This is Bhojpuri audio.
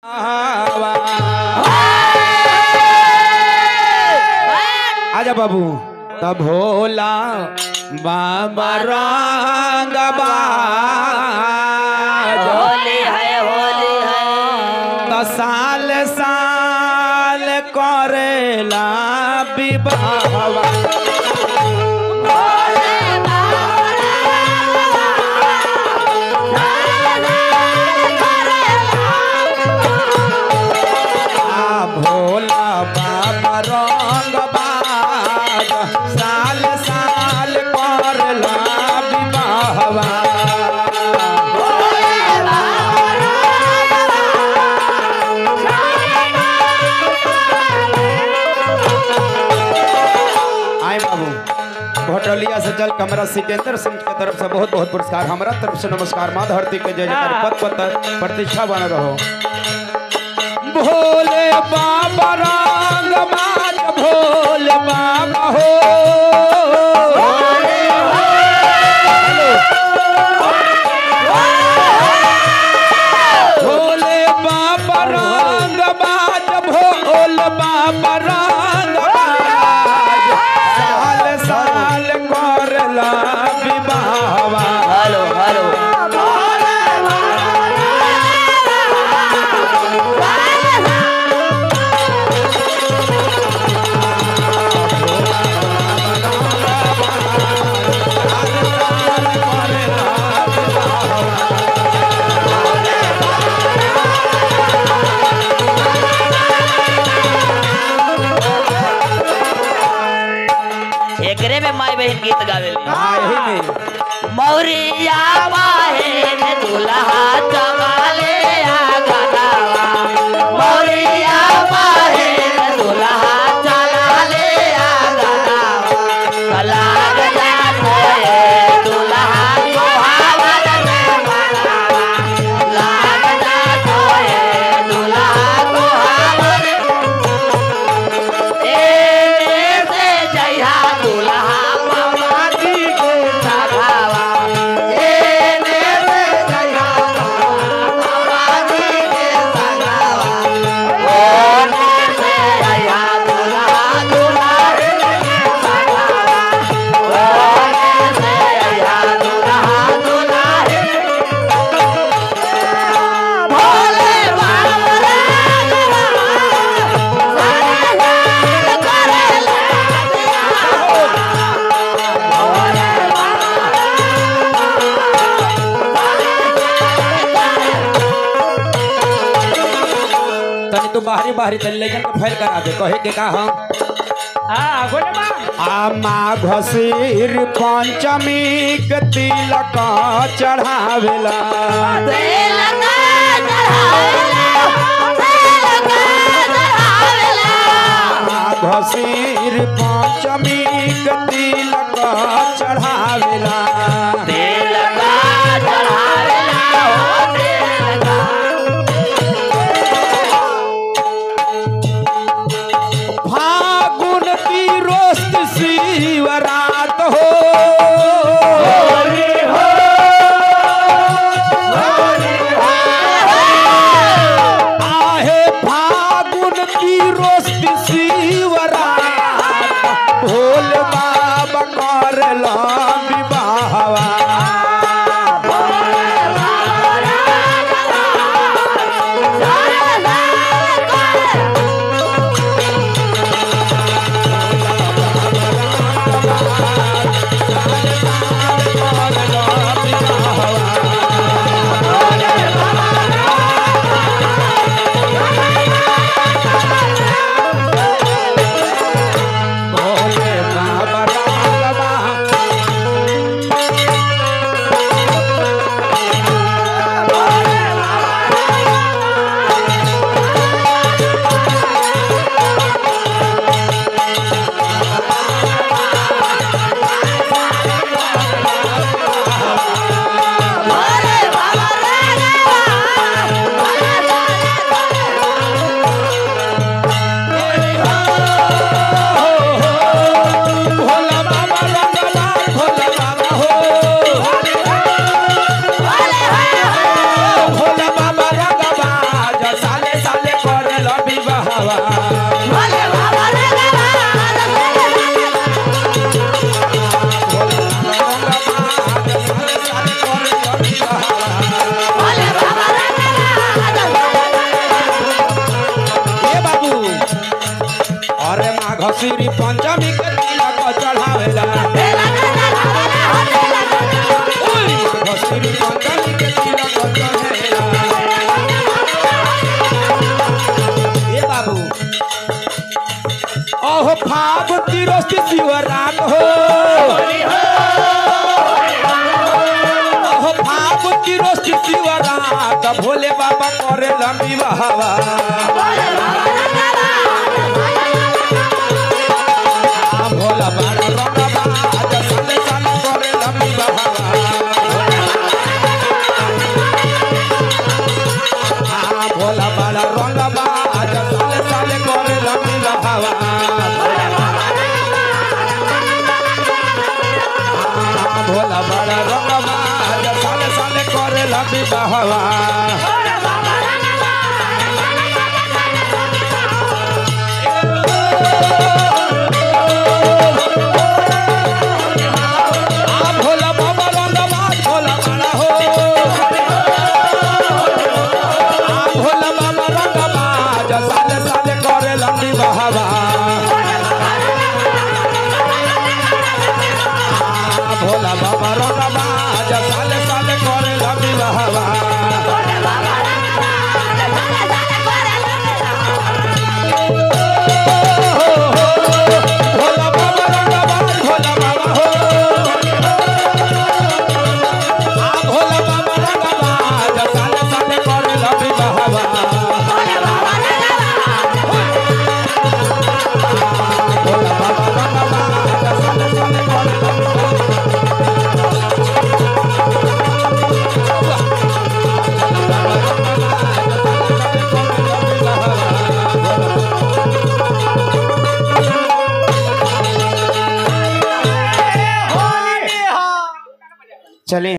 आजा बाबू त भोला बाबा रंग होली है होली है त साल साल करेला विवाह आ भोला बाबा रंग बाज साल साल करला विवाहवा आए बाबू भटौलिया से जल कमरा सिकेंद्र सिंह के तरफ से बहुत बहुत पुरस्कार हमारा तरफ से नमस्कार माँ धरती के जय जयकार पद पद प्रतिष्ठा बन रहो भोले बाबा रंग बाज भोले बाबा हो भोले बाबा रंग बाज भोले बाबा रंग बाज साल साल करला विवाहवा हेलो हेलो एकरे में माई बहन गीत गावे हाँ, यही में मौरिया बहन दुल्हा चमाले आ गनावा मौरिया बहन दुल्हा चलाले आ गनावा लाग जाते दुल्हा कोहावत में मनावा लाग जाते दुल्हा कोहावत एने से जइहा दुल्हा मामा जी के सगावा एने से जइहा दुल्हा मामा जी के सगावा ओने से जइहा दुल्हा दुल्हन के सगावा ओने से जइहा दुल्हा दुल्हन भोले बाबा तनी तू बाहरी बाहरी तनी लेकिन के फैल करा दे कहे के का हम आ माघ सिर पंचमी के तिलक चढ़ावेला माघ सिर पंचमी के तिलक चढ़ावेला फागुन की रोस्त शिवरात हो आहे फागुन की रोस्त शिवरात श्री पंचमी के तिलक चढ़ावेला श्री पंचमी के तिलक चढ़ावेला ए बाबू ओहो फागुन तिरस्ती शिवरात हो ओहो फागुन तिरस्ती शिवरात भोले बाबा करे लंबी बहावा आ भोला बाबा रंगबा आज साले साले करे लंबी बहावा आ भोला बाबा रंगबा आज साले साले करे लंबी बहावा भोला बड़ा रंगवा आज साले साले करे लंबी बहवा आ भोला बाबा रंगवा भोला बड़ा हो आ भोला बाबा रंगवा आज साले साले करे लंबी बहवा भोला बाबा रंगबा आज साले साले करे लंबी बहवा भोला बाबा रंगबा भोला बाबा हो आ भोला बाबा रंगबा आज साले साले करे लंबी बहवा भोला बाबा रंगबा आज साले साले करे लंबी चले